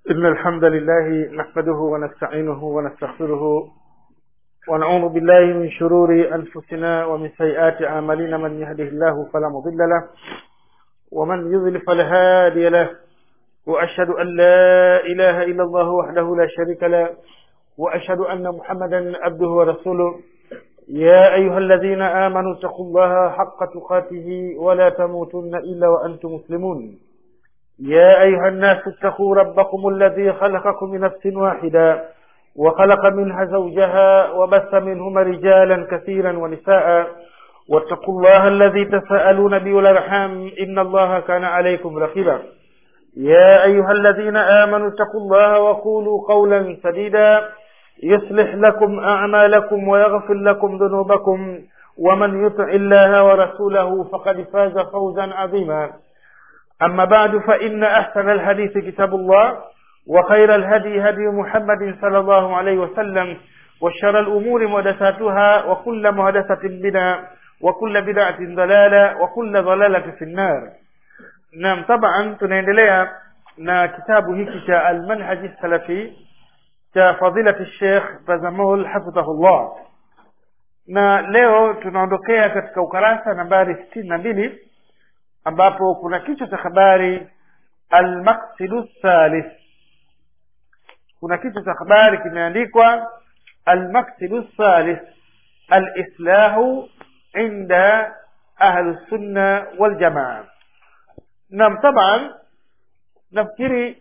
إن الحمد لله نحمده ونستعينه ونستغفره ونعوذ بالله من شرور أنفسنا ومن سيئات أعمالنا من يهده الله فلا مضل له ومن يضل فلا هادي له وأشهد أن لا إله إلا الله وحده لا شريك له وأشهد أن محمدا عبده ورسوله يا أيها الذين آمنوا اتقوا الله حق تقاته ولا تموتن إلا وأنتم مسلمون يا أيها الناس اتقوا ربكم الذي خلقكم من نفس واحدة وخلق منها زوجها وبث منهما رجالا كثيرا ونساء واتقوا الله الذي تساءلون به والأرحام إن الله كان عليكم رقيبا يا أيها الذين آمنوا اتقوا الله وقولوا قولا سديدا يصلح لكم أعمالكم ويغفر لكم ذنوبكم ومن يطع الله ورسوله فقد فاز فوزا عظيما أما بعد فإن أحسن الحديث كتاب الله وخير الهدي هدي محمد صلى الله عليه وسلم وشر الأمور محدثاتها وكل محدثة بدعة وكل بدعة ضلالة وكل ضلالة في النار نعم طبعا tunaendelea na kitabu hiki cha almanhaji salafi cha fadilati Sheikh Bazamul hafidhahullah na leo tunaondokea katika ukarasa nambari sitini na mbili ambapo kuna kichwa cha habari almaqsidu thalith kuna kichwa cha habari kimeandikwa almaqsidu thalith alislahu inda ahlu sunna waljamaa nam taban nafikiri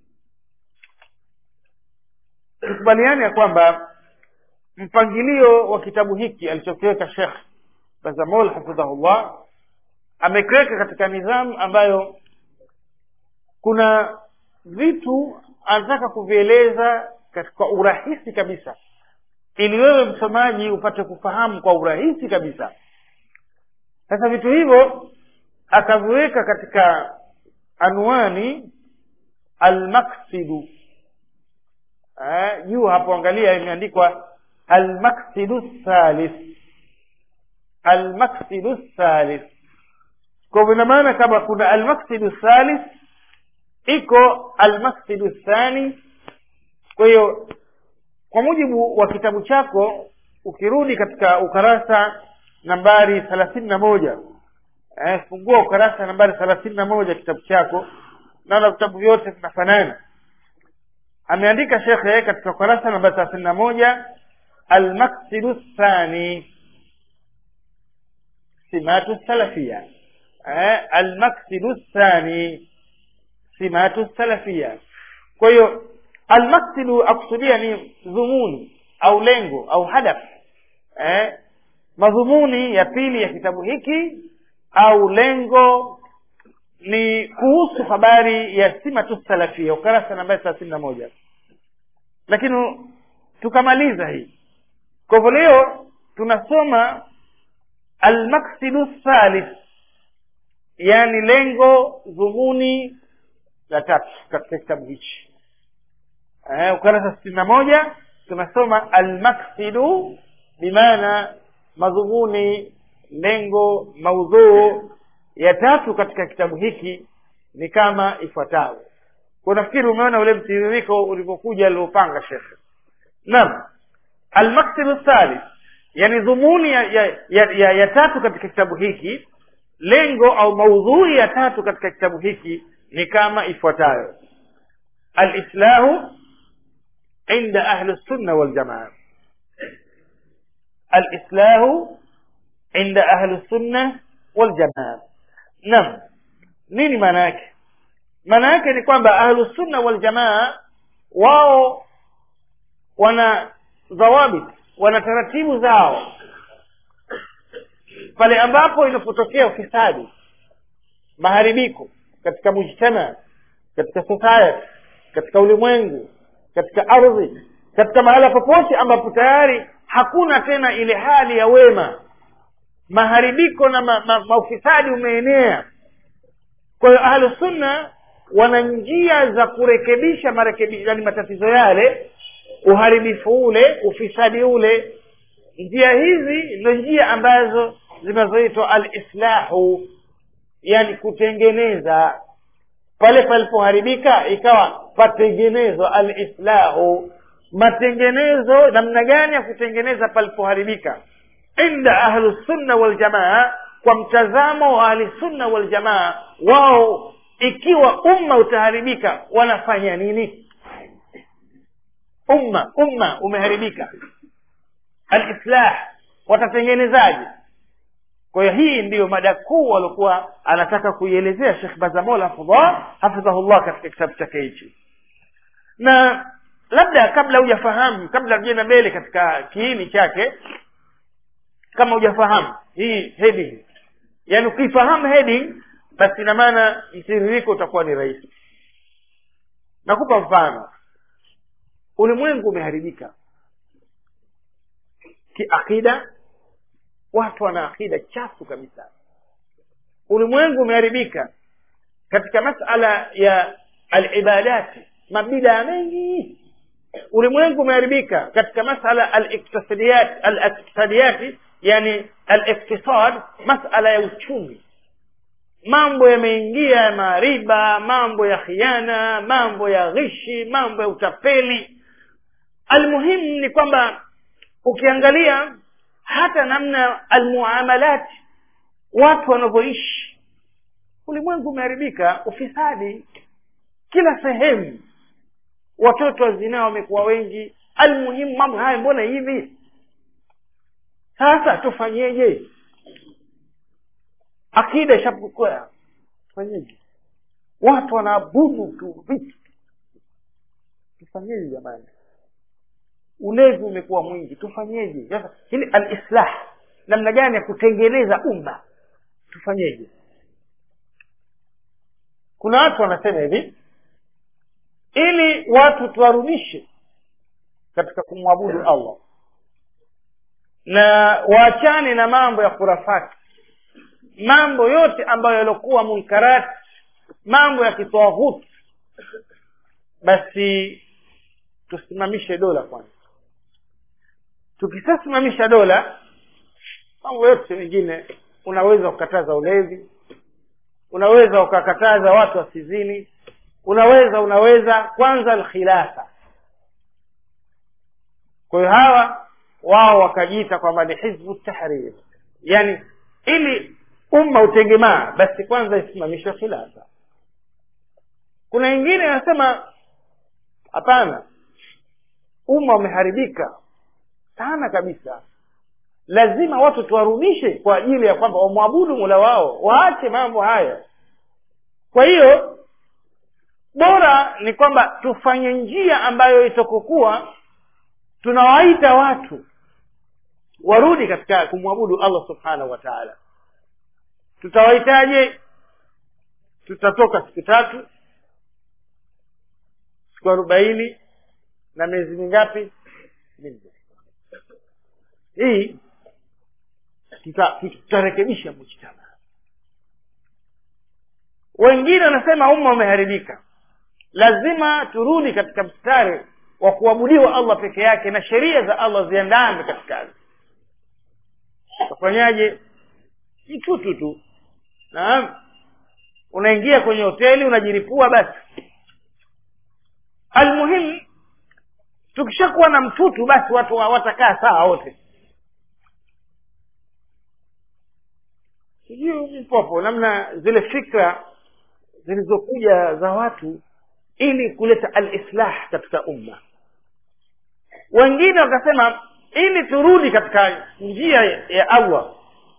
tukubaliane ya kwamba mpangilio wa kitabu hiki alichokiweka shekh bazamol hafidhahullah amekiweka katika nidhamu ambayo kuna vitu anataka kuvieleza kwa urahisi kabisa ili wewe msomaji upate kufahamu kwa urahisi kabisa sasa vitu hivyo akaviweka katika anwani almaksidu juu hapo angalia imeandikwa almaksidu thalith almaksidu thalith kwa hivyo ina maana kama kuna almaksidu thalith iko almaksidu thani kwa hiyo kwa mujibu wa kitabu chako ukirudi katika ukarasa nambari thelathini na moja eh, fungua ukarasa nambari thelathini na moja kitabu chako naona vitabu vyote vinafanana ameandika shekhe katika ukarasa nambari thelathini na moja almaksidu thani simatu salafia eh, almaksidu thani simatu salafia kwa hiyo almaksidu akusudia ni dhumuni au lengo au hadaf eh, madhumuni ya pili ya kitabu hiki au lengo ni kuhusu habari ya simatu salafia ukarasa nambari thelathini na moja lakini tukamaliza hii kwa hivyo leo tunasoma almaksidu thalith yani lengo dhumuni la tatu katika kitabu hichi eh, ukarasa sitini na moja tunasoma almaksidu bimaana madhumuni lengo maudhuu ya tatu katika kitabu hiki ni kama ifuatavyo kwa nafikiri umeona ule mtiririko ulivyokuja aliopanga shekhe naam almaksidu thalith yani dhumuni ya, ya, ya, ya, ya tatu katika kitabu hiki lengo au maudhui ya tatu katika kitabu hiki ni kama ifuatayo alislahu inda ahli sunna waljamaa alislahu inda ahli sunna waljamaa naam nini maana yake maana yake ni kwamba ahlu sunna waljamaa wao wana dhawabit wana taratibu zao pale ambapo inapotokea ufisadi maharibiko katika mujtama katika society katika ulimwengu katika ardhi katika mahala popote ambapo tayari hakuna tena ile hali ya wema maharibiko na ma, ma, maufisadi umeenea kwa hiyo ahlu sunna wana njia za kurekebisha marekebisho yani matatizo yale uharibifu ule ufisadi ule njia hizi ndo njia ambazo zinazoitwa alislahu yani kutengeneza pale palipoharibika ikawa patengenezwa alislahu matengenezo namna gani ya kutengeneza palipoharibika inda ahlusunna waljamaa kwa mtazamo wa ahlisunna waljamaa wao ikiwa umma utaharibika wanafanya nini umma umma umeharibika alislah watatengenezaje kwa hiyo hii ndiyo mada kuu waliokuwa anataka kuielezea shekh bazamol hafidhahullah katika kitabu chake hichi na labda kabla hujafahamu kabla tujenda mbele katika kiini chake kama hujafahamu hii heading yaani ukifahamu heading basi ina maana mtiririko utakuwa ni rahisi nakupa mfano ulimwengu umeharibika kiakida watu wana akida chafu kabisa ulimwengu umeharibika katika masala ya alibadati mabidaa mengi ulimwengu umeharibika katika masala aliktisadiyat aliktisadiyati yani aliktisad masala ya uchumi mambo yameingia ya mariba mambo ya khiana mambo ya ghishi mambo ya utapeli almuhimu ni kwamba ukiangalia hata namna almuamalat watu wanavyoishi ulimwengu umeharibika ufisadi kila sehemu watoto wa zinaa wamekuwa wengi almuhimu mambo haya mbona hivi sasa tufanyeje akida ishapokwea tufanyeje watu wanaabudu tu vitu tufanyeje jamani ulevi umekuwa mwingi tufanyeje sasa hili alislah namna gani ya kutengeneza umma tufanyeje kuna watu wanasema hivi ili watu tuwarudishe katika kumwabudu allah na waachane na mambo ya kurafati mambo yote ambayo yaliokuwa munkarati mambo ya kitawaghuti basi tusimamishe dola kwanza tukishasimamisha dola mambo yote mengine unaweza ukakataza ulevi unaweza ukakataza watu wasizini unaweza unaweza kwanza alkhilafa kwa hiyo hawa wao wakajiita kwamba ni hizbu tahrir yani ili umma utengemaa basi kwanza isimamishwe khilafa kuna wengine anasema hapana umma umeharibika sana kabisa lazima watu tuwarudishe kwa ajili ya kwamba wamwabudu mula wao waache mambo haya kwa hiyo bora ni kwamba tufanye njia ambayo itakokuwa tunawaita watu warudi katika kumwabudu allah subhanahu wa taala tutawahitaje tutatoka siku tatu siku arobaini na miezi mingapi minne hii tutarekebisha mujtama wengine wanasema umma umeharibika lazima turudi katika mstari wa kuabudiwa allah peke yake na sheria za allah ziandame katika utafanyaje mtutu tu naam unaingia kwenye hoteli unajiripua basi almuhimu tukishakuwa na mtutu basi watu watakaa sawa wote sijui mpopo namna zile fikra zilizokuja za watu ili kuleta alislah katika umma wengine wakasema ili turudi katika njia ya allah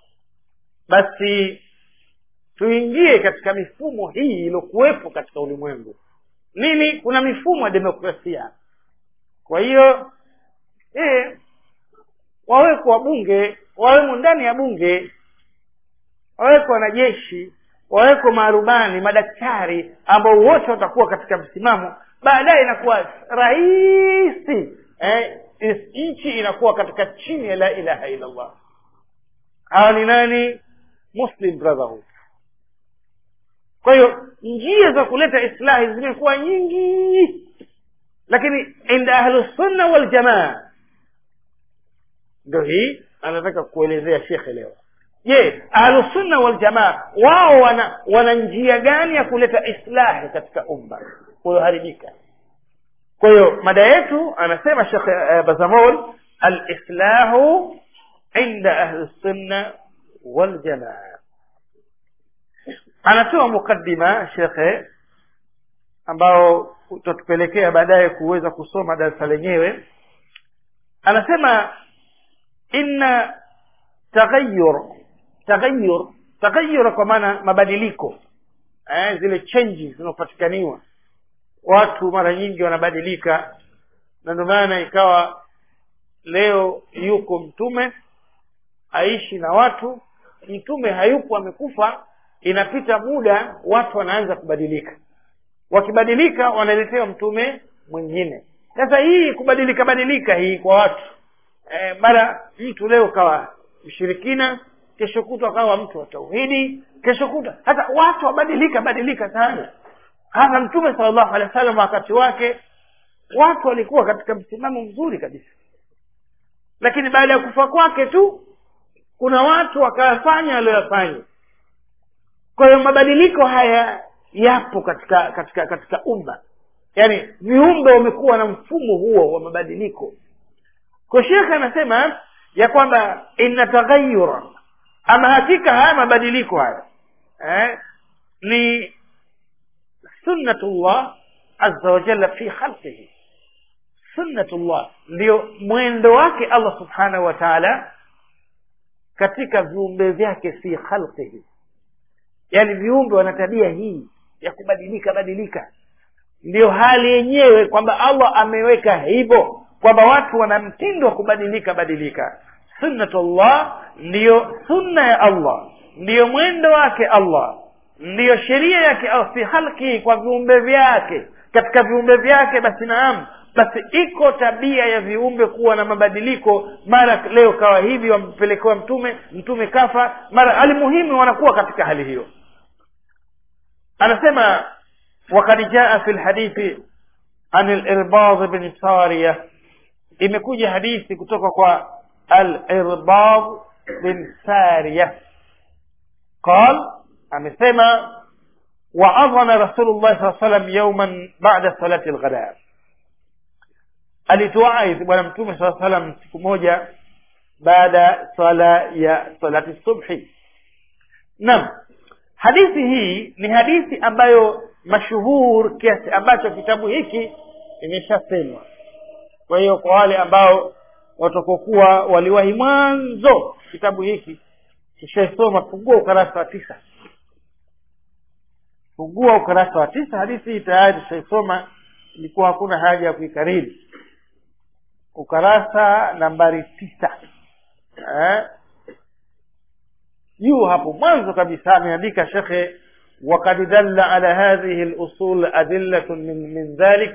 basi tuingie katika mifumo hii iliyokuwepo katika ulimwengu nini kuna mifumo ya demokrasia kwa hiyo eh, wawekwa wabunge wawemo ndani ya bunge wawekwa wanajeshi wawekwa maarubani madaktari ambao wote watakuwa katika msimamo baadaye inakuwa rahisi eh, nchi inakuwa katika chini ya la ilaha illallah hawa ni nani muslim brotherhood kwa hiyo njia za kuleta islahi zimekuwa nyingi lakini inda ahlusunna waljamaa ndo hii anataka kuelezea shekhe leo je ahlusunna waljamaa wao wana wana njia gani ya kuleta islahi katika umma ulioharibika kwa hiyo mada yetu anasema shekh uh, bazamol alislahu inda ahli sunna waljamaa anatoa mukaddima shekhe ambao utatupelekea baadaye kuweza kusoma darasa lenyewe anasema inna taghayur taghayur taghayur kwa maana mabadiliko eh, zile changes zinazopatikaniwa watu mara nyingi wanabadilika na ndio maana ikawa leo yuko mtume aishi na watu mtume hayupo amekufa inapita muda watu wanaanza kubadilika wakibadilika wanaletewa mtume mwingine sasa hii kubadilika badilika hii kwa watu e, mara mtu leo kawa mshirikina kesho kutwa kawa mtu wa tauhidi kesho kutwa hata watu wabadilika badilika sana hasa mtume salllahu alehi wa sallam wakati wake watu walikuwa katika msimamo mzuri kabisa lakini baada ya kufa kwake tu kuna watu wakayafanya walioyafanya kwa hiyo mabadiliko haya yapo katika katika katika umma yaani viumbe wamekuwa na mfumo huo wa mabadiliko kwa shekhe anasema ya kwamba ina taghayura ama hakika haya mabadiliko haya eh, ni sunnatullah azza wa jalla fi khalqihi sunnatullah ndio mwendo wake allah subhanahu wa taala katika viumbe vyake fi khalqihi yaani viumbe wana tabia hii ya kubadilika badilika ndiyo hali yenyewe kwamba allah ameweka hivyo kwamba watu wana mtindo wa kubadilika badilika sunnatullah ndiyo sunna ya allah ndiyo mwendo wake allah ndiyo sheria yake au fi halki kwa viumbe vyake katika viumbe vyake basi naam basi iko tabia ya viumbe kuwa na mabadiliko mara leo kawa hivi wampelekewa mtume mtume kafa mara alimuhimu wanakuwa katika hali hiyo anasema wakad jaa fi lhadithi an lirbad bni saria imekuja hadithi kutoka kwa alirbad bin saria qal amesema waadhana rasulullah saa salam yauman bada salati lghada alituaidhi bwana mtume saa salam siku moja baada swala ya salati subhi naam hadithi hii ni hadithi ambayo mashuhur kiasi ambacho kitabu hiki imeshasemwa kwa hiyo kwa wale ambao watakokuwa waliwahi mwanzo kitabu hiki kishaisoma fungua ukarasa wa tisa fungua ukarasa wa tisa hadithi hii tayari tushaisoma ilikuwa hakuna haja ya kuikariri ukarasa nambari tisa eh? juu hapo mwanzo kabisa ameandika shekhe وقد دل على هذه الأصول أدلة من, من ذلك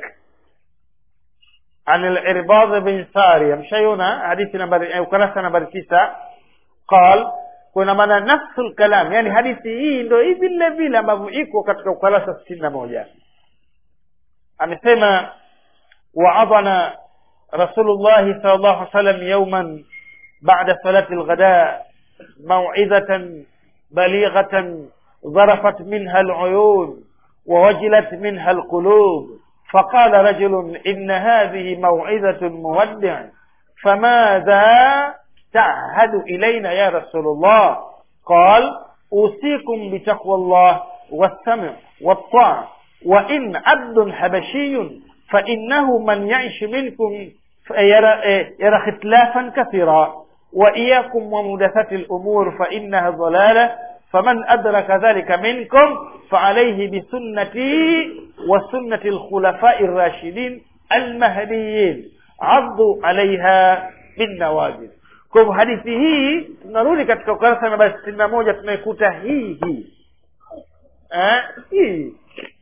عن العرباض بن سارية مشيونا حديث نمبر وكراسة نمبر تسعة قال kuna maana nafsu lkalam yani hadithi hii ndo hii vile vile ambavyo iko katika ukurasa sitini na moja amesema waadhana rasulullahi sal llahu alih wasallam yauman bada salati lghada mauidhatan balighatan ظرفت منها العيون ووجلت منها القلوب فقال رجل إن هذه موعظة مودع فماذا تعهد إلينا يا رسول الله قال أوصيكم بتقوى الله والسمع والطاعة وإن عبد حبشي فإنه من يعش منكم يرى, يرى اختلافا كثيرا وإياكم ومدثة الأمور فإنها ضلالة فمن أدرك ذلك منكم فعليه بسنتي وسنة الخلفاء الراشدين المهديين عضوا عليها بالنواجذ kwa hivyo hadithi hii tunarudi katika ukurasa namba sitini na moja tunaikuta hii hii eh, hii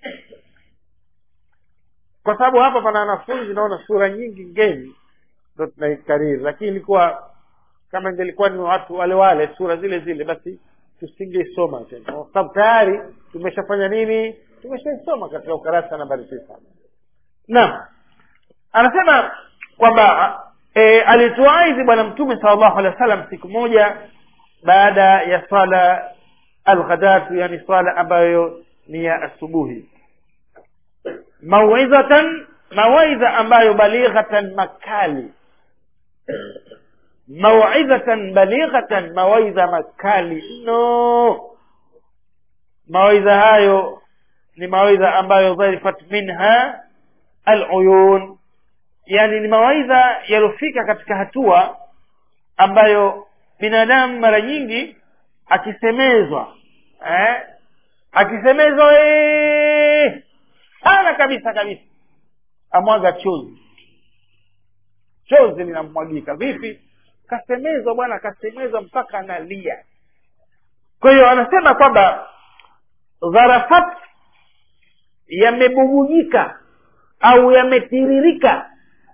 kwa sababu hapa pana wanafunzi naona sura nyingi ngeni ndo tunaikariri lakini ilikuwa kama ingelikuwa ni watu wale wale sura zile zile basi tusingeisoma tena kwa sababu tayari tumeshafanya nini tumeshaisoma katika ukarasa nambari tisa naam anasema kwamba e, alituaizi bwana mtume sal llahu alehi wa sallam siku moja baada ya swala alghadatu yani swala ambayo ni ya asubuhi mauidhatan mawaidha ambayo balighatan makali mauidhatan balighatan mawaidha makali mno mawaidha hayo ni mawaidha ambayo dharifat minha aluyun yani ni mawaidha yaliyofika katika hatua ambayo binadamu mara nyingi akisemezwa eh, akisemezwa ee, sana kabisa kabisa amwaga chozi chozi linamwagika vipi kasemezwa bwana kasemezwa mpaka analia kwa hiyo anasema kwamba dharafat yamebubujika au yametiririka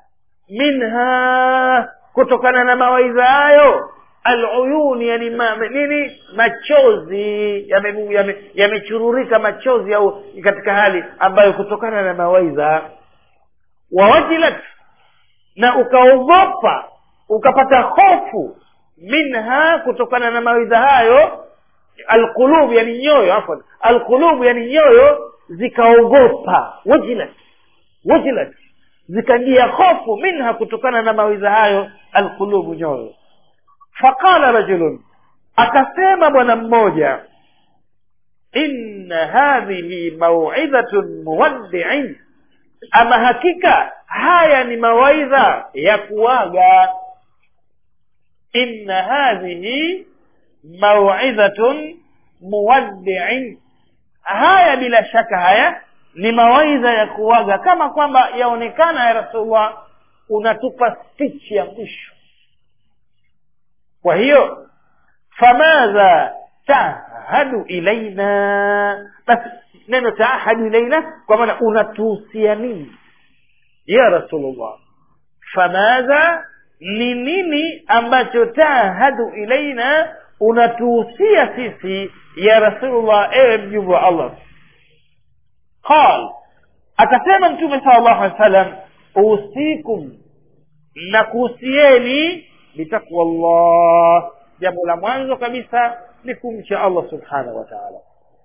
minha kutokana na mawaidha hayo aluyuni yani ma, nini machozi yamechururika yame, yame machozi au katika hali ambayo kutokana na mawaidha wawajilat na ukaogopa ukapata hofu minha kutokana na mawaidha hayo alqulub yani nyoyo afwan alqulub yani nyoyo zikaogopa wajilat wajilat zikaingia hofu minha kutokana na mawaidha hayo alqulubu nyoyo faqala rajulun akasema bwana mmoja inna hadhihi mauidhatun muwaddiin ama hakika haya ni mawaidha ya kuaga inna hadhihi mauidhatun muwaddiin haya bila shaka haya ni mawaidha ya kuaga kama kwamba yaonekana ya rasulullah unatupa speech ya mwisho kwa hiyo famadha tahadu ilaina basi neno taahadu ilaina kwa maana unatuhusia nini ya rasulullah famadha ni nini ambacho tahadu ilaina unatuhusia sisi ya rasulullah ewe mjumbe wa allah qal akasema mtume sala llahu alehi wa sallam usikum na kuhusieni bitaqwa llah jambo la mwanzo kabisa ni kumcha allah subhanahu wa taala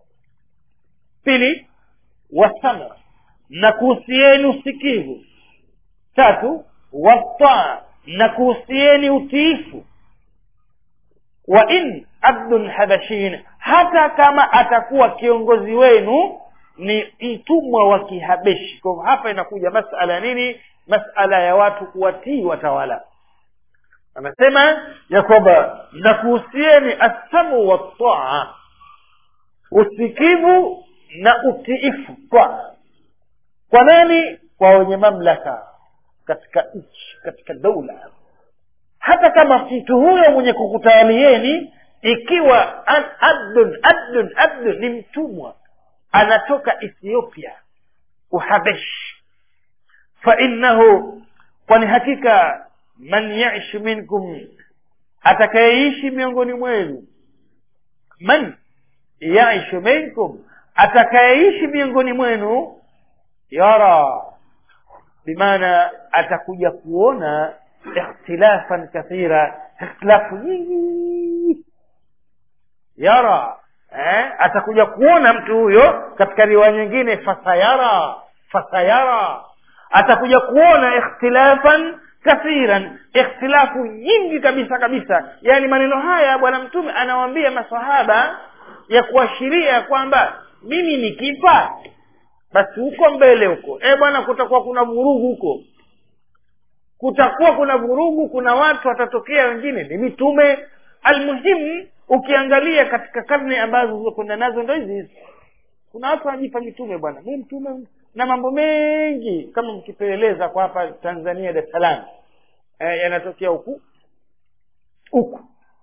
pili wasama na kuhusieni usikivu tatu wataa na kuhusieni utiifu wa in abdun habashin hata kama atakuwa kiongozi wenu ni mtumwa wa kihabeshi kwa hapa inakuja masala nini masala ya watu kuwatii watawala anasema ya kwamba nakuhusieni assamu wataa usikivu na utiifu kwa kwa nani kwa wenye mamlaka katika nchi katika daula hata kama mtu huyo mwenye kukutawalieni ikiwa abdun abdun abdun ni mtumwa anatoka ethiopia uhabeshi fainnahu kwani hakika man yaish minkum atakayeishi miongoni mwenu man yaishu minkum atakayeishi miongoni mwenu yara bimaana atakuja kuona ikhtilafan kathira ikhtilafu nyingi yara eh? atakuja kuona mtu huyo katika riwaya nyingine fasayara fasayara atakuja kuona ikhtilafan kathiran ikhtilafu nyingi kabisa kabisa yaani maneno haya bwana mtume anawaambia masahaba ya kuashiria kwamba mimi nikifa basi huko mbele huko e bwana kutakuwa kuna vurugu huko kutakuwa kuna vurugu kuna watu watatokea wengine ni mitume almuhimu ukiangalia katika karne ambazo zilizokwenda nazo ndo hizi hizi kuna watu wanajipa mitume bwana mi mtume na mambo mengi kama mkipeleleza kwa hapa tanzania dar es salaam e, yanatokea huku huku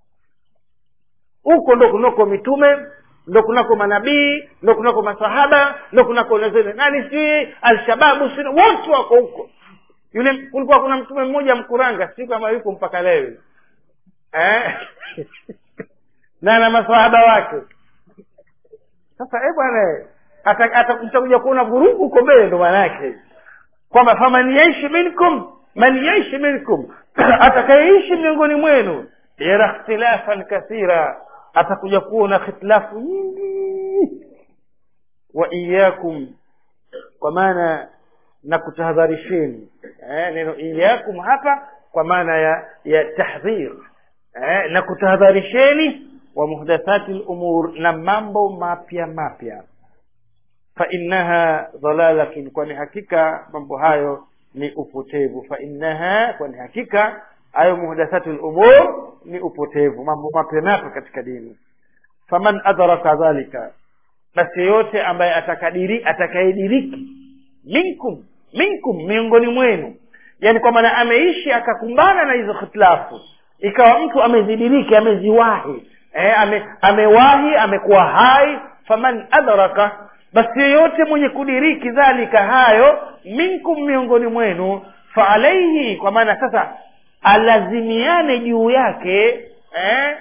huko ndo kunako mitume ndo kunako manabii ndo kunako masahaba ndo kunako zile nani si alshababu si wote wako huko yule kulikuwa kuna mtume mmoja mkuranga si kama yuko mpaka leo eh? na na masahaba wake sasa eh bwana atakuja kuona vurugu huko mbele ndo maana yake kwamba faman yaishi minkum man yaishi minkum atakayeishi miongoni mwenu yara ikhtilafan kathira atakuja kuona khitilafu nyingi wa iyakum kwa maana na kutahadharisheni eh, neno iyakum hapa kwa maana ya ya tahdhir eh, na kutahadharisheni wa muhdathati lumur na mambo mapya mapya fa innaha dhalalatun kwani hakika mambo hayo ni upotevu fa innaha kwani hakika hayo muhdathatu lumur ni upotevu mambo mapya mapya katika dini faman adraka dhalika basi yoyote ambaye atakadiri atakayediriki minkum minkum miongoni mwenu yani kwa maana ameishi akakumbana na hizo khitilafu ikawa mtu amezidiriki ameziwahi eh, ame, amewahi amekuwa hai faman adraka basi yeyote mwenye kudiriki dhalika hayo minkum miongoni mwenu faalaihi kwa maana sasa alazimiane juu yake eh,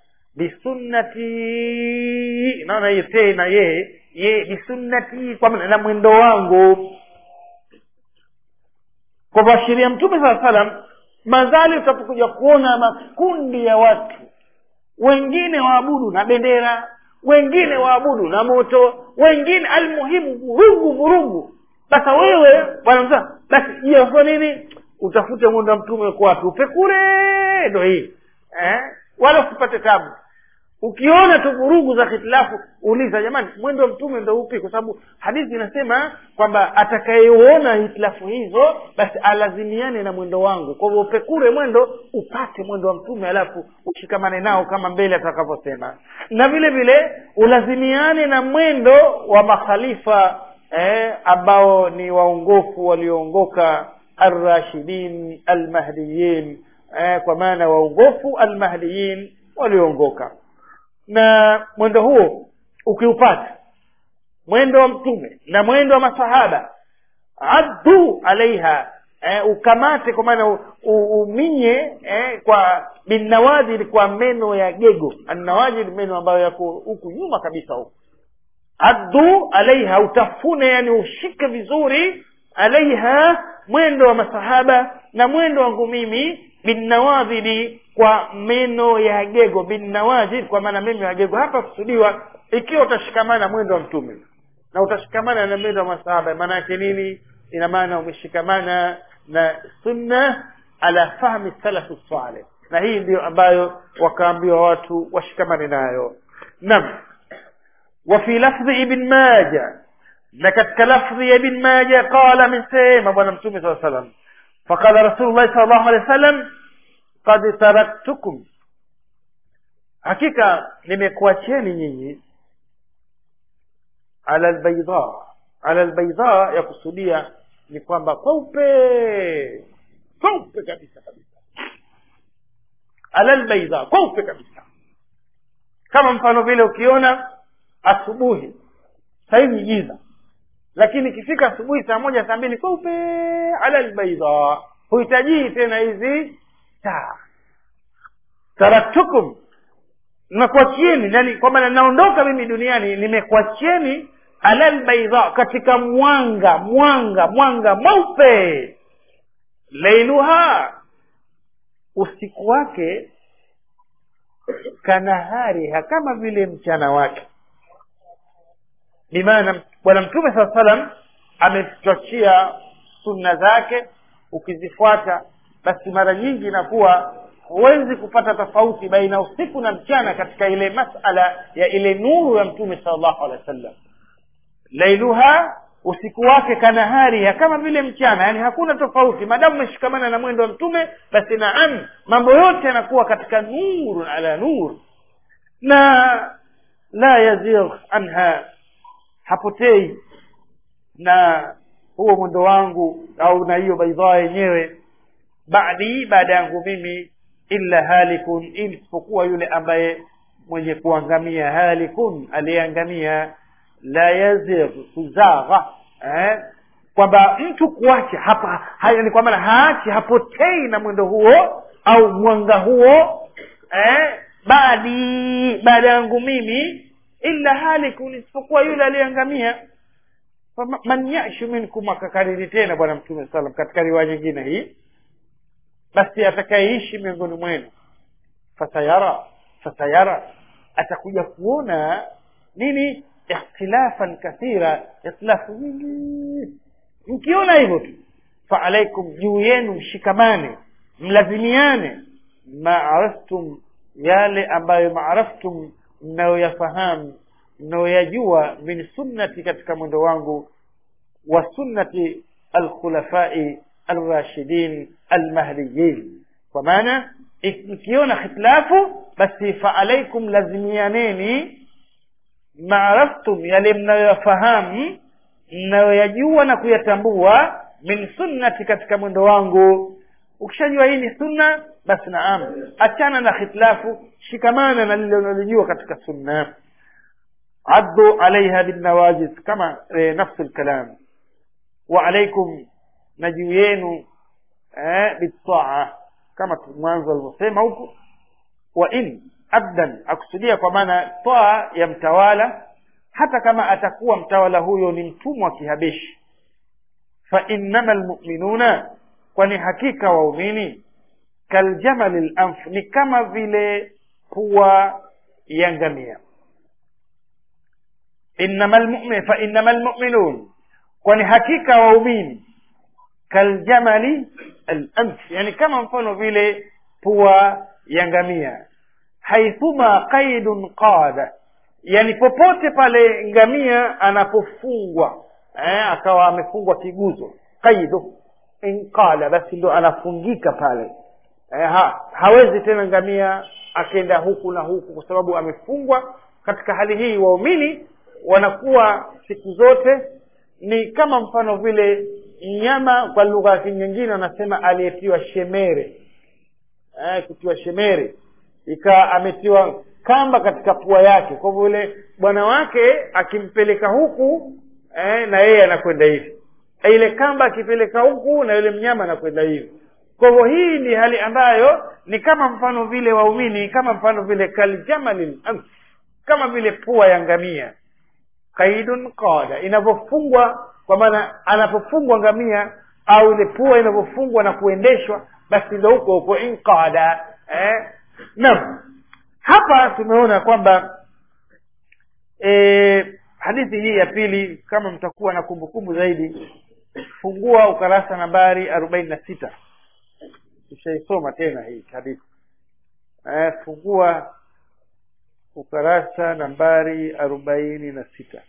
bisunnati naona hiyo tena ye ye bisunnati kwa maana na mwendo wangu kwa kuashiria mtume saa salam madhali utapokuja kuona makundi ya watu wengine waabudu na bendera wengine waabudu na moto wengine almuhimu vurugu vurugu sasa wewe bwana msa basi jiafa nini utafute mwendo wa mtume kwa wapi upekure ndo hii eh? wala usipate tabu ukiona tu vurugu za hitilafu uliza jamani mwendo wa mtume ndo upi kwa sababu hadithi inasema kwamba atakayeona hitilafu hizo basi alazimiane na mwendo wangu kwa hivyo upekure mwendo upate mwendo wa mtume alafu ushikamane nao kama mbele atakavyosema na vile vile ulazimiane na mwendo wa makhalifa eh, ambao ni waongofu walioongoka arrashidin almahdiyin eh, kwa maana waongofu almahdiyin walioongoka na mwendo huo ukiupata mwendo wa mtume na mwendo wa masahaba addu alaiha eh, ukamate kwa maana uminye eh, kwa binawajid kwa meno ya gego annawajid meno ambayo yako huku nyuma kabisa huku addu alaiha utafune yani ushike vizuri alaiha mwendo wa masahaba na mwendo wangu mimi binnawadhidi kwa meno ya gego binnawajid kwa maana meno ya gego hapa kusudiwa ikiwa utashikamana mwendo wa mtume na utashikamana na mwendo wa masahaba maana yake nini ina maana umeshikamana na sunna ala fahmi salafu saleh na hii ndiyo ambayo wakaambiwa watu washikamane nayo nam وفي لفظ ابن ماجه لكت لفظ ابن ماجه قال من سيما بنا متومي صلى الله عليه وسلم فقال رسول الله صلى الله عليه وسلم قد تركتكم hakika nimekuacheni nyinyi ala albaida ala albaida ya kusudia ni kwamba kweupe kweupe kabisa kabisa ala albaida kweupe kabisa kama mfano vile ukiona asubuhi sahivi giza lakini ikifika asubuhi saa moja saa mbili kweupe ala albaida huhitajii tena hizi taa taraktukum nakuachieni yani kwa maana naondoka mimi duniani nimekuachieni ala albaida katika mwanga mwanga mwanga mweupe leiluha usiku wake kanahariha kama vile mchana wake bimaana bwana mtume saa salam ametuachia sunna zake ukizifuata basi mara nyingi inakuwa huwezi kupata tofauti baina usiku na mchana katika ile masala ya ile nuru ya mtume salllahu alehi wa sallam lailuha usiku wake kanahariha kama vile mchana yani hakuna tofauti maadamu umeshikamana na mwendo wa mtume basi naam mambo yote yanakuwa katika nuru ala nur na la yazigh anha hapotei na huo mwendo wangu au na hiyo baidhaa yenyewe baadi baada yangu mimi illa halikun isipokuwa yule ambaye mwenye kuangamia halikun aliyeangamia la yazigh kuzagha eh? kwamba mtu kuacha hapa ni kwa maana haachi hapotei na mwendo huo au mwanga huo eh? baadi baada yangu mimi illa halikun isipokuwa yule aliyeangamia man yashu minkum akakariri tena bwana mtume salam katika riwaya nyingine hii basi atakayeishi miongoni mwenu fasayara fasayara atakuja kuona nini ikhtilafan kathira ikhtilafu nyingi mkiona hivyo tu faalaikum juu yenu mshikamane mlazimiane maaraftum yale ambayo maaraftum mnayoyafahamu mnayoyajua min sunnati katika mwendo wangu wa sunnati alkhulafai alrashidin almahdiyin kwa maana mkiona khitilafu basi faalaikum lazimianeni maaraftum yale mnayoyafahamu mnayoyajua na kuyatambua min sunnati katika mwendo wangu ukishajua hii ni sunna basi naam achana na khitilafu shikamana na lile unalijua katika sunna addu alaiha binnawajiz kama e, nafsu lkalam wa alaikum na juu yenu eh, bitaa kama mwanzo alivyosema huku wa in abdan akusudia kwa maana taa ya mtawala hata kama atakuwa mtawala huyo ni mtumwa wa kihabeshi fa innama lmuminuna kwani hakika waumini kaljamali lamf ni kama vile pua ya ngamia innama lmumin fa innama lmuminun kwani hakika waumini kaljamali alamf yani kama mfano vile pua ya ngamia haithuma qaidun qada yani popote pale ngamia anapofungwa eh, akawa amefungwa kiguzo qaidu inqala basi ndo anafungika pale eh, ha, hawezi tena ngamia akenda huku na huku kwa sababu amefungwa katika hali hii waumini wanakuwa siku zote ni kama mfano vile mnyama kwa lugha ya nyingine wanasema aliyetiwa shemere eh, kutiwa shemere ikawa ametiwa kamba katika pua yake kwa hivyo yule bwana wake akimpeleka huku eh, na yeye anakwenda hivi ile kamba akipeleka huku na yule mnyama anakwenda hivi kwa hivyo hii ni hali ambayo ni kama mfano vile waumini kama mfano vile kaljamalil amf kama vile pua ya ngamia kaidun qada inavyofungwa kwa maana anapofungwa ngamia au ile pua inavyofungwa na kuendeshwa basi ndo huko huko inqada eh? naam hapa tumeona kwamba e, hadithi hii ya pili kama mtakuwa na kumbukumbu zaidi fungua ukarasa nambari arobaini na sita tushaisoma tena hii hadithi e, fungua ukarasa nambari arobaini na sita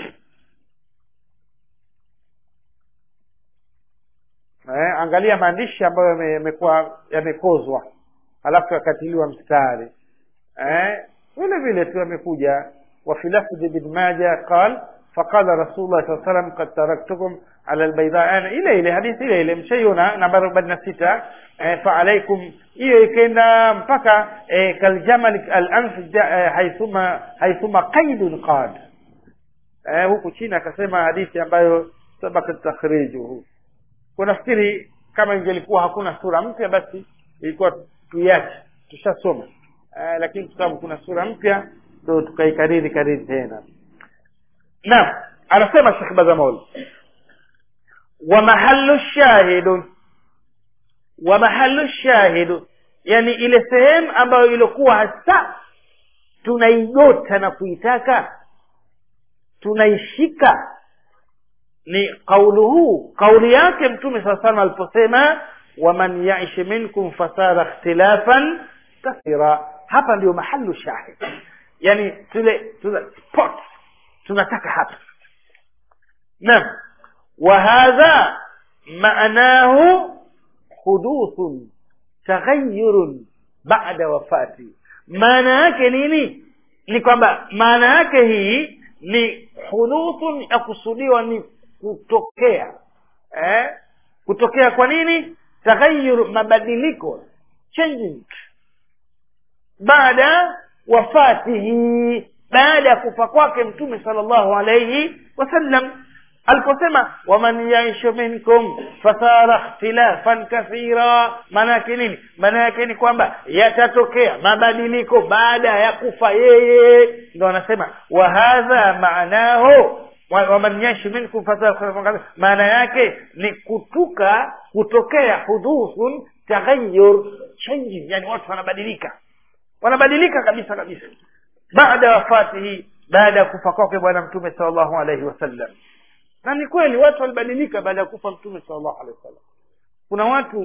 eh, angalia maandishi ambayo yamekuwa yamekozwa halafu yakatiliwa mstari eh, vile vile tu yamekuja وفي لفظ ابن ماجه قال فقال رسول الله صلى الله عليه وسلم قد تركتكم على البيضاء أنا إلى إلى حديث إلى إلى مشينا نمبر بدنا ستة فعليكم hiyo ikaenda mpaka eh, kaljamal alanf eh, haithuma haithuma qaidun qad eh, huku chini akasema hadithi ambayo sabaka takhrijuhu kunafikiri kama ingelikuwa hakuna sura mpya basi ilikuwa tuiache tushasoma eh, lakini kwa sababu kuna sura mpya ndo tukaikariri kariri tena naam anasema shekh bazamol wa mahallu shahidu wa mahallu shahidu yani ile sehemu ambayo ilikuwa hasa tunaigota na kuitaka tunaishika ni qauluhu kauli yake mtume saa salam aliposema waman yaish minkum fasara ikhtilafan kathira hapa ndio mahalu shahid yani tule tule spot tunataka hapa naam wa hadha maanahu huduthun taghayyurun ba'da wafati maana yake nini ni kwamba maana yake hii ni huduthun ya kusudiwa ni kutokea eh? kutokea kwa nini taghayyur mabadiliko changing baada wafatihi baada ya kufa kwake mtume sallallahu alayhi wasallam aliposema waman yaishu minkum fasara ikhtilafan kathira maana yake nini maana yake ni kwamba yatatokea mabadiliko baada ya kufa yeye ndo anasema wa hadha maanahu waman yaishu minkum fasara ikhtilafan kathira maana yake ni kutuka kutokea hudhuthun taghayyur changing yani watu wanabadilika wanabadilika kabisa kabisa baada ya wafatihi baada ya kufa kwake bwana mtume salllahu alaihi wasallam na ni kweli watu walibadilika baada ya kufa mtume salllahu alehi wasallam kuna watu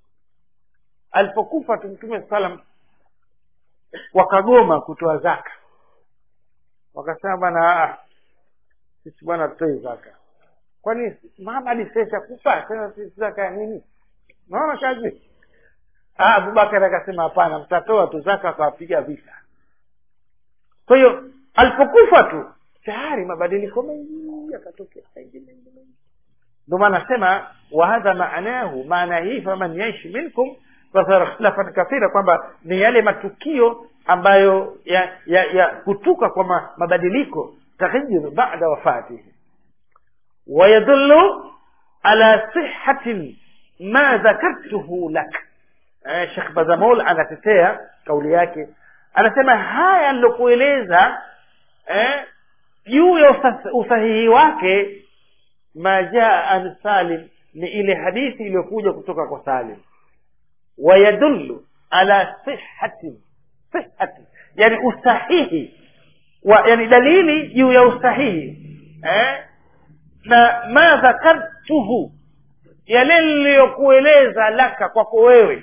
alipokufa tu mtume salam wakagoma kutoa zaka wakasema bwana sisi bwana tutoi zaka kwani mama alisesha kufa tena sisi zaka ya nini naona kazi abubakar akasema hapana mtatoa tu zaka akawapiga vita kwa hiyo alipokufa tu tayari mabadiliko mengi yakatokea mengi mengi mengi ndio maana nasema wahadha maanahu maana hii faman yaishi minkum fasara ikhtilafan kathira kwamba ni yale matukio ambayo ya ya, ya kutuka kwa ma, mabadiliko taghyir bada wafatihi wayadullu ala sihhatin ma dhakartuhu lak eh, shekh bazamol anatetea kauli yake anasema haya nilokueleza eh, juu ya usa- usahihi wake ma jaa an salim ni ile hadithi iliyokuja kutoka kwa salim wayadullu ala sihhati sihhati yani usahihi wa yani dalili juu ya usahihi eh? na ma dhakartuhu yale niliyokueleza laka kwako wewe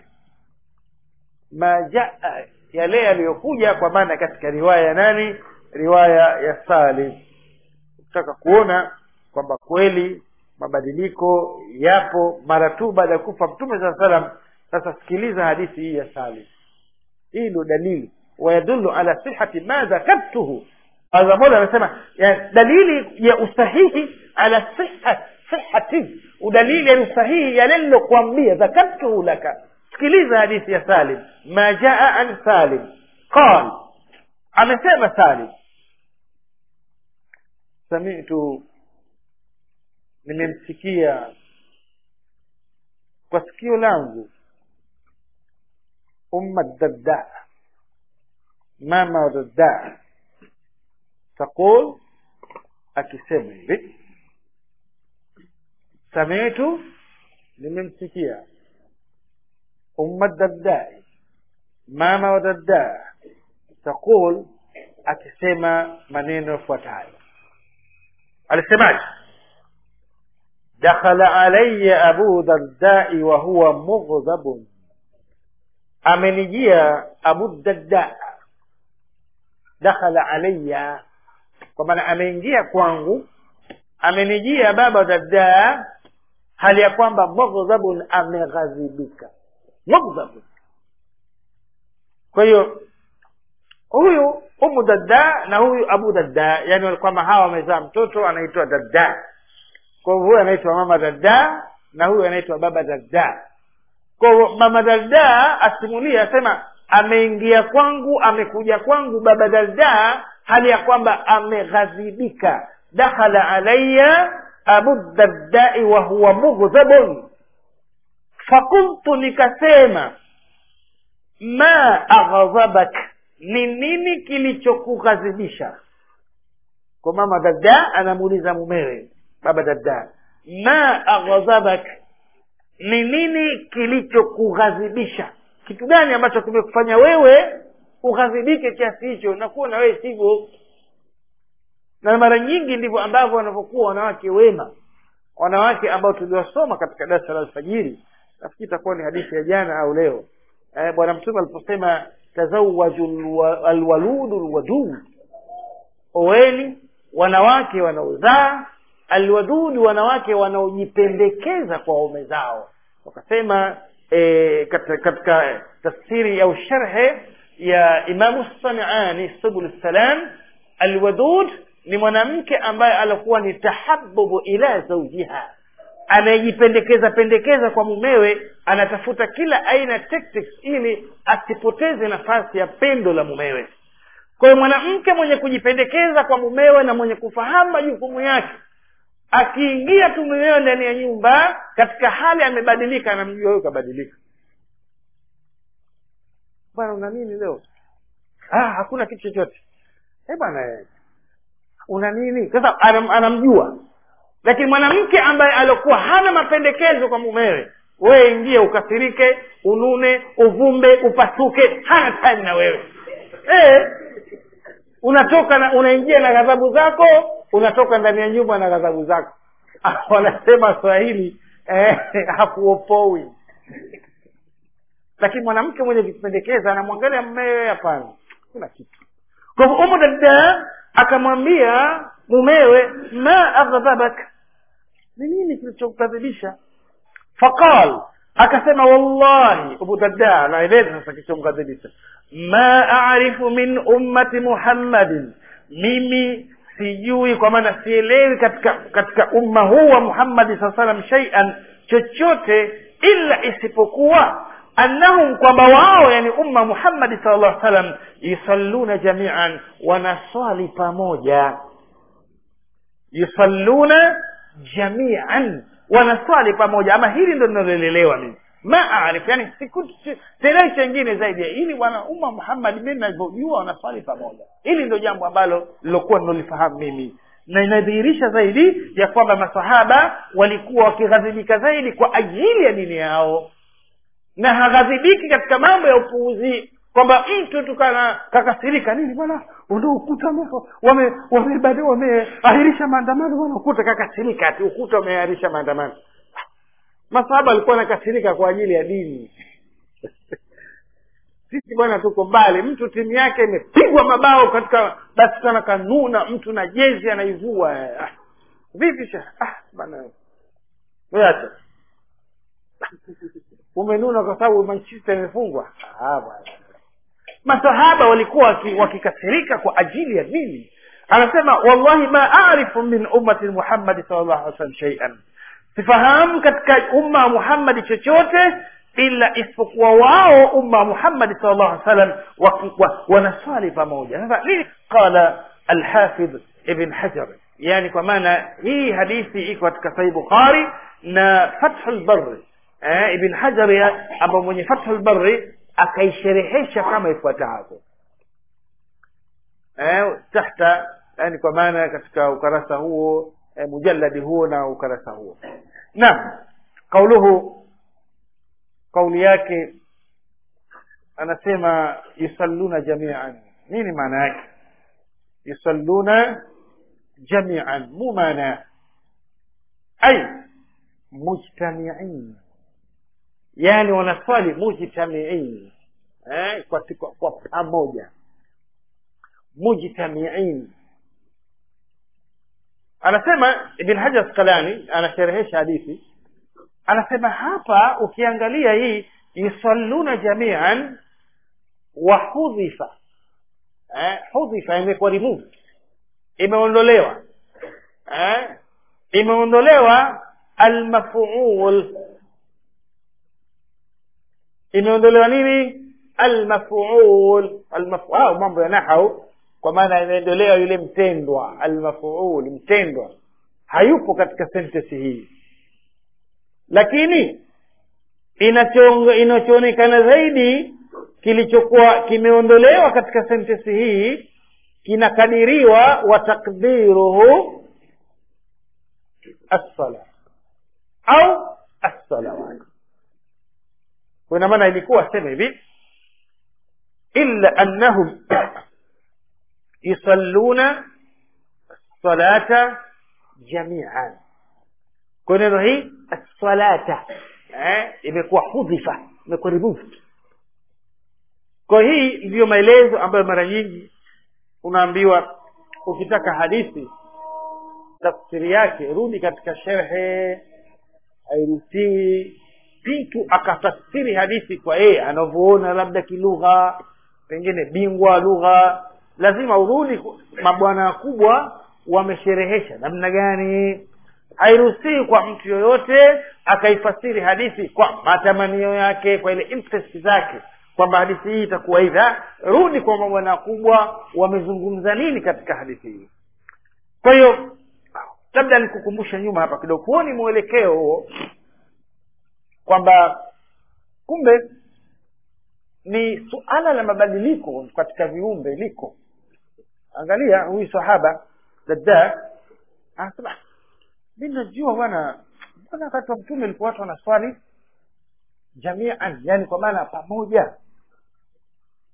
ma jaa yale yaliyokuja kwa maana katika riwaya ya nani riwaya ya salim kutaka kuona kwamba kweli mabadiliko yapo mara tu baada ya kufa mtume saa salam sasa sikiliza hadithi hii ya salim hii ndio dalili wayadullu ala sihati ma dhakartuhu mola anasema ya dalili ya usahihi ala siha sihati udalili ya usahihi yale nilokuambia dhakartuhu laka sikiliza hadithi ya salim ma jaa an salim qal amesema salim samitu nimemsikia kwa sikio langu umma dadda mama dadda taqul akisema hivi samitu nimemsikia umma daddai mama wa dadda taqul akisema maneno yafuatayo alisemaje dakhala alaya abu dardai wa huwa mughdhabun amenijia abu darda dakhala alaya kwa maana ameingia kwangu amenijia baba darda hali ya kwamba mughdhabun ameghadhibika mughdhabun kwa hiyo huyu umu dadda na huyu abu dadda yani kwamba hawa wamezaa mtoto anaitwa dadda kwa hivyo huyu anaitwa mama dadda na huyu anaitwa baba dadda kwa hivyo mama dadda asimulia asema ameingia kwangu amekuja kwangu baba dadda hali ya kwamba ameghadhibika dakhala alaya abu daddai wa huwa mughdhabun fakultu nikasema ma aghdhabak ni nini kilichokughadhibisha kwa mama dada anamuuliza mumewe baba dada ma aghdhabak ni nini kilichokughadhibisha kitu gani ambacho kimekufanya wewe ughadhibike kiasi hicho nakuwa na wewe sivyo na mara nyingi ndivyo ambavyo wanavyokuwa wanawake wema wanawake ambao tuliwasoma katika darasa la alfajiri nafikiri itakuwa ni hadithi ya jana au leo eh, bwana mtume aliposema tazawaju alwaludu lwadud oweni wanawake wanaozaa alwadudu wanawake wanaojipendekeza kwa waume zao wakasema e, katika, katika tafsiri au sharhe ya imamu samiani subul salam alwadud ni mwanamke ambaye alikuwa ni tahabubu ila zaujiha anayejipendekeza pendekeza kwa mumewe anatafuta kila aina tactics ili asipoteze nafasi ya pendo la mumewe kwa hiyo mwanamke mwenye kujipendekeza kwa mumewe na mwenye kufahamu majukumu yake akiingia tu mumewe ndani ya nyumba katika hali amebadilika anamjua huyo kabadilika bwana una nini leo ah, hakuna kitu chochote eh bwana una nini sasa anam, anamjua lakini mwanamke ambaye aliokuwa hana mapendekezo kwa mumewe wewe ingie ukasirike unune uvumbe upasuke hana time na wewe eh, unatoka na unaingia na ghadhabu zako unatoka ndani ya nyumba na ghadhabu zako wanasema swahili eh, hakuopoi lakini mwanamke mwenye kujipendekeza anamwangalia mmewe hapana kuna kitu kwa hivyo umu dada akamwambia mumewe ma aghdhabak ni nini kilichokukadhibisha faqal akasema wallahi abu darda anaeleza sasa kilichomkadhibisha ma arifu min ummati muhammadin mimi sijui kwa maana sielewi katika katika umma huu wa muhammadi saa salam shaian chochote illa isipokuwa annahum kwamba wao yani umma muhammadi sal llah salam yusalluna jamian wanaswali pamoja yusalluna jamian wanaswali pamoja ama hili ndo linalolelewa mimi ma arif yani sielewi chengine zaidi ya hili bwana umma muhammad mi navyojua wanaswali pamoja hili ndo jambo ambalo lilokuwa ninolifahamu mimi na inadhihirisha zaidi ya kwamba masahaba walikuwa wakighadhibika zaidi kwa ajili ya dini yao na haghadhibiki katika mambo ya upuuzi kwamba mtu tukana kakasirika nini bwana ndo ukuta wameahirisha wame, wame maandamano bwana ukuta kakasirika ati ukuta umeahirisha maandamano masahaba alikuwa anakasirika kwa ajili ya dini sisi bwana tuko mbali mtu timu yake imepigwa mabao katika basi sana kanuna mtu na jezi anaivua ah, vipi sha ah, bana acha umenuna kwa sababu manchester imefungwa ah, bwana masahaba walikuwa wakikasirika kwa ajili ya dini anasema wallahi ma arifu min ummati muhammadi sal llahu alih wasallam sheian sifahamu katika umma wa muhammadi chochote ila isipokuwa wao umma wa muhammadi sal llahu alih wasallam wanaswali pamoja sasa nini qala alhafidh ibn hajar yani kwa maana hii hadithi iko katika sahih bukhari na fathu lbari eh, ibn hajar ambao mwenye fathu lbari akaisherehesha kama ifuatavyo eh, tahta yani kwa maana katika ukarasa huo eh, mujaladi huo na ukarasa huo naam kauluhu kauli yake anasema yusalluna jamian nini maana yake yusalluna jamian mu maana ay mujtamiin yani wanaswali mujtamiin eh, kwa, kwa, kwa pamoja mujtamiin anasema ibn hajar asqalani anasherehesha hadithi anasema hapa ukiangalia hii yusalluna jamian wa hudhifa eh, hudhifa imekuwa removed imeondolewa eh, imeondolewa almafuul imeondolewa nini almafuul almafuul mambo ya nahau kwa maana imeondolewa yule mtendwa almafuul mtendwa hayupo katika sentensi hii lakini inachoonekana zaidi kilichokuwa kimeondolewa katika sentensi hii kinakadiriwa wa takdiruhu assala au assalawat kwa ina maana ilikuwa sema hivi illa annahum yusalluna salata jamian kwa neno hii salata eh, imekuwa hudhifa imekuwa removed kwa hii ndiyo maelezo ambayo mara nyingi unaambiwa ukitaka hadithi tafsiri yake rudi katika sherhe hairuhusiwi mtu akatafsiri hadithi kwa yeye anavyoona labda kilugha pengine bingwa lugha lazima urudi mabwana wakubwa wamesherehesha namna gani hairuhusiwi kwa mtu yoyote akaifasiri hadithi kwa matamanio yake kwa ile interest zake kwamba hadithi hii itakuwa hivi rudi kwa mabwana wakubwa wamezungumza nini katika hadithi hii kwa hiyo labda nikukumbusha nyuma hapa kidogo huoni mwelekeo huo kwamba kumbe ni suala la mabadiliko katika viumbe liko angalia huyu sahaba dada anasema mi najua bwana mbona wakati wa mtume ilikuwa watu wanaswali jamian yani kwa maana pamoja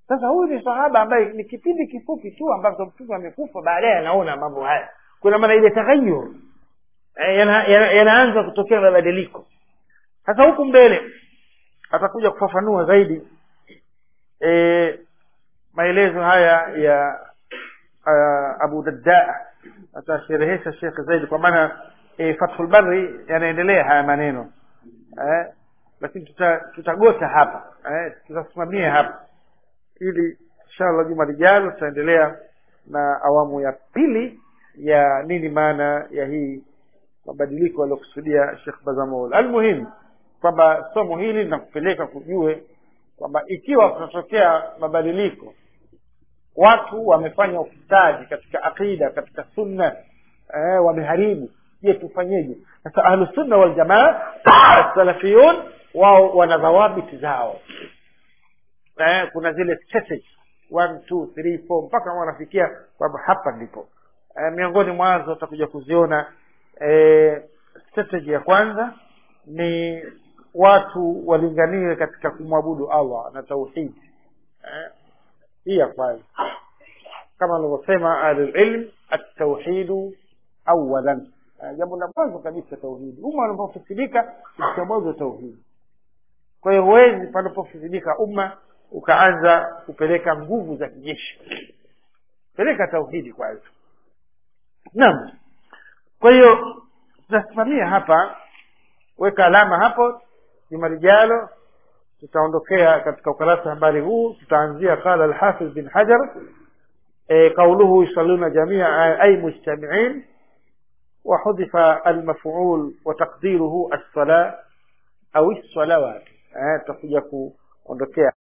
sasa huyu ni sahaba ambaye ni kipindi kifupi tu ambacho mtume amekufa baadaye anaona mambo haya kuna maana ile taghayur eh, yana- yana- yanaanza kutokea mabadiliko sasa huku mbele atakuja kufafanua zaidi e, maelezo haya ya uh, abu dadda atasherehesha shekhe zaidi kwa maana e, fathul barri yanaendelea haya maneno eh, lakini tuta, tutagota hapa eh, tutasimamia hapa ili inshallah juma lijalo tutaendelea na awamu ya pili ya nini maana ya hii mabadiliko aliyokusudia Sheikh Bazamul. Almuhimu kwamba somo hili linakupeleka kujue kwamba ikiwa kutatokea mabadiliko, watu wamefanya ufisadi katika aqida, katika sunna eh, wameharibu, je, tufanyeje? Sasa ahlusunna waljamaa salafiyun wao wana dhawabiti zao eh, kuna zile strategy one two three four mpaka wanafikia kwamba hapa ndipo eh, miongoni mwazo utakuja kuziona eh, strategy ya kwanza ni watu walinganiwe katika kumwabudu allah na tauhidi eh, hii ya kwanza kama alivyosema ahlulilm atauhidu awalan eh, jambo la mwanzo kabisa tauhidi umma unapofisidika katika mwanzo wa tauhidi kwa hiyo huwezi panapofisidika umma ukaanza kupeleka nguvu za kijeshi peleka tauhidi kwanza naam kwa hiyo tutasimamia hapa weka alama hapo juma lijalo tutaondokea katika ukarasa habari huu tutaanzia qala alhafiz bin hajar e, qauluhu yusalluna jamia ay mujtamiin وحذف المفعول وتقديره الصلاة أو الصلوات eh, tutakuja kuondokea